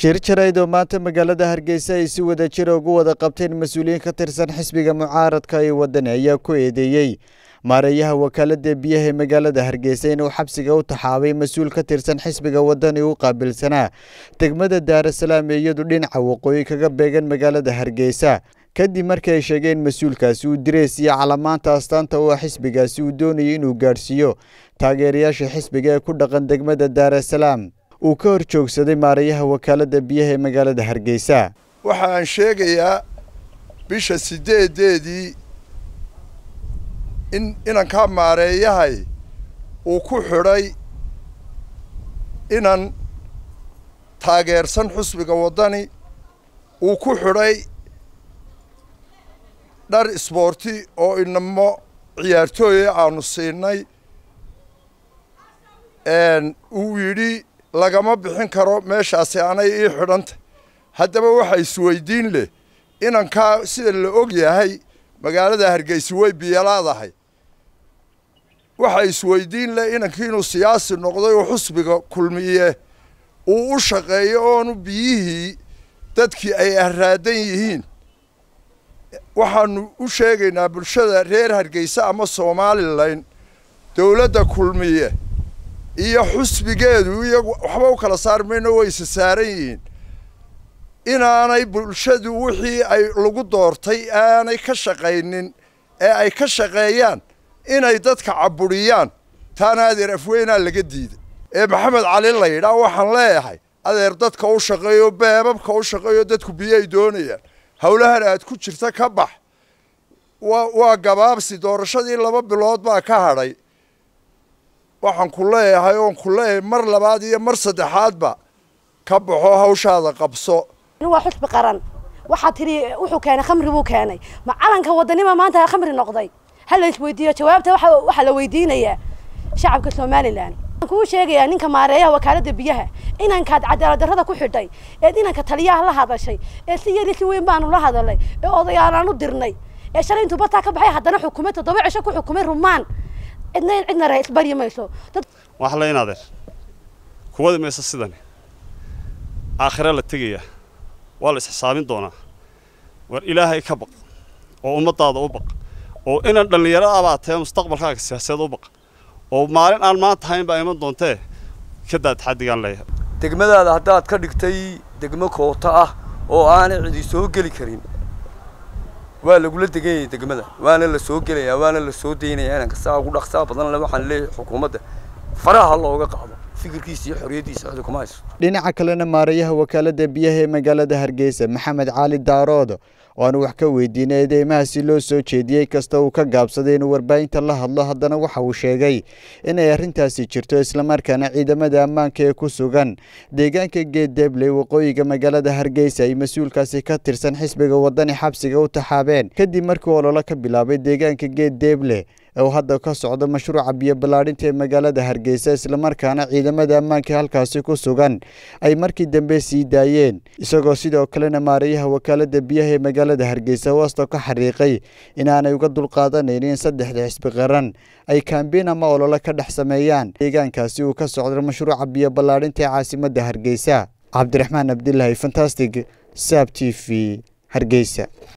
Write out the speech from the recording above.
shir jarayd oo maanta magaalada hargeysa ay si wada jira ugu wada qabteen mas-uuliyiin ka tirsan xisbiga mucaaradka ee wadani ayaa ku eedeeyey maareeyaha wakaalada biyaha ee magaalada hargeysa inuu xabsiga u taxaabay mas-uul ka tirsan xisbiga wadani u qaabilsanaa degmada daarasalaam ee iyadu dhinaca waqooyi kaga beegan magaalada hargeysa kadib markii ay sheegeen mas-uulkaasi uu direys iyo calamaanta astaanta u ah xisbigaasi uu doonayay inuu gaadhsiiyo taageerayaasha xisbiga ee ku dhaqan degmada daarasalaam uu ka hor joogsaday maareeyaha wakaalada biyaha ee magaalada hargeysa waxa aan sheegayaa bisha sideedeedii in inankaa maareeyahay uu ku xidhay inan taageersan xusbiga waddani uu ku xidhay dhar isboorti oo inamo ciyaartooya aanu siinay uu yidhi lagama bixin karo meeshaasi anay ii xidhantay haddaba waxa isweydiin leh inankaa sida la og yahay magaalada hargeysa way biyalaadahay waxa isweydiin leh inankii inuu siyaasi noqday oo xusbiga kulmiye uu u shaqeeyo oonu biyihii dadkii ay arraadan yihiin waxaanu u sheegaynaa bulshada reer hargeysa ama somalilan dowladda kulmiye iyo xusbigeedu iyagu waxba u kala saar mayno way isa saaran yihiin inaanay bulshadu wixii ay lagu doortay aanay ka shaqaynin ee ay ka shaqeeyaan inay dadka caburiyaan taana adeer afweynaa laga diiday ee maxamed cali la yidhaa waxaan leeyahay adeer dadka u shaqeeyo beebabka u shaqeeyo dadku biyay doonayaan howlahan aad ku jirta ka bax waa waa gabaabsi doorashadii laba bilood baa ka hadhay waxaan ku leeyahay oon ku leeyahay mar labaad iyo mar saddexaadba ka baxo hawshaada qabso waa xusbi qaran waxaa tiri wuxuu keenay khamri buu keenay ma calanka wadanima maanta khamri noqday ha la isweydiiyo jawaabta waxaa la weydiinayaa shacabka somalilan waxaan kuu sheegayaa ninka maareeyaha wakaalada biyaha inankaad cadaalad darrada ku xidhay eed inanka taliyaha la hadashay ee si yari si weyn baanu la hadalay ee odayaalaan u dirnay ee shalay intuu bataa ka baxay haddana xukumay toddoba cisho ku xukumay rumaan cidna cidna ra isbaryi mayso wax la inaadeer kuwada maysa sidani aakhira la tegayaa waa la isxisaabin doonaa war ilaahay ka baq oo ummadaada u baq oo inan dhallinyaro abaa tae mustaqbalkaaga siyaasadeed u baq oo maalin aan maanta hayn baa iman doontee ka daa taxadigaan leeyahay degmadaada haddaad ka dhigtay degmo koota ah oo aanay cidi soo geli karin waa lagula deganyaya degmada waana la soo gelayaa waana la soo daynaya inanka saa ugu dhaqsaa badan le waxaan leeyahay xukuumadda faraha looga qaado fikirkiisa iyo xorriyaddiisa cidi kuma hayso dhinaca kalena maareeyaha wakaalada biyaha ee magaalada hargeysa maxamed cali daarood oo aan wax ka weydiinay eedeymahaasi loo soo jeediyey kasta uu ka gaabsaday inuu warbaahinta la hadlo haddana waxa uu sheegay inay arrintaasi jirto islamarkaana ciidamada ammaanka ee ku sugan deegaanka geeddeble waqooyiga magaalada hargeysa ay mas-uulkaasi ka tirsan xisbiga wadani xabsiga u taxaabeen kadib markii ololo ka bilaabay deegaanka geeddeble oo hadda ka socdo mashruuca biyo ballaadhinta ee magaalada hargeysa islamarkaana ciidamada ammaanka halkaasi ku sugan ay markii dambe sii daayeen isagoo sidoo kalena maareeyaha wakaalada biyaha ee magaalada hargeysa hoosta ka xariiqay inaanay uga dulqaadanaynin saddexda xisbi qaran ay kaambiin ama ololo ka dhex sameeyaan deegaankaasi uu ka socdo mashruuca biyo ballaadhinta ee caasimadda hargeysa cabdiraxmaan abdilaahi fantastic saab t v hargeysa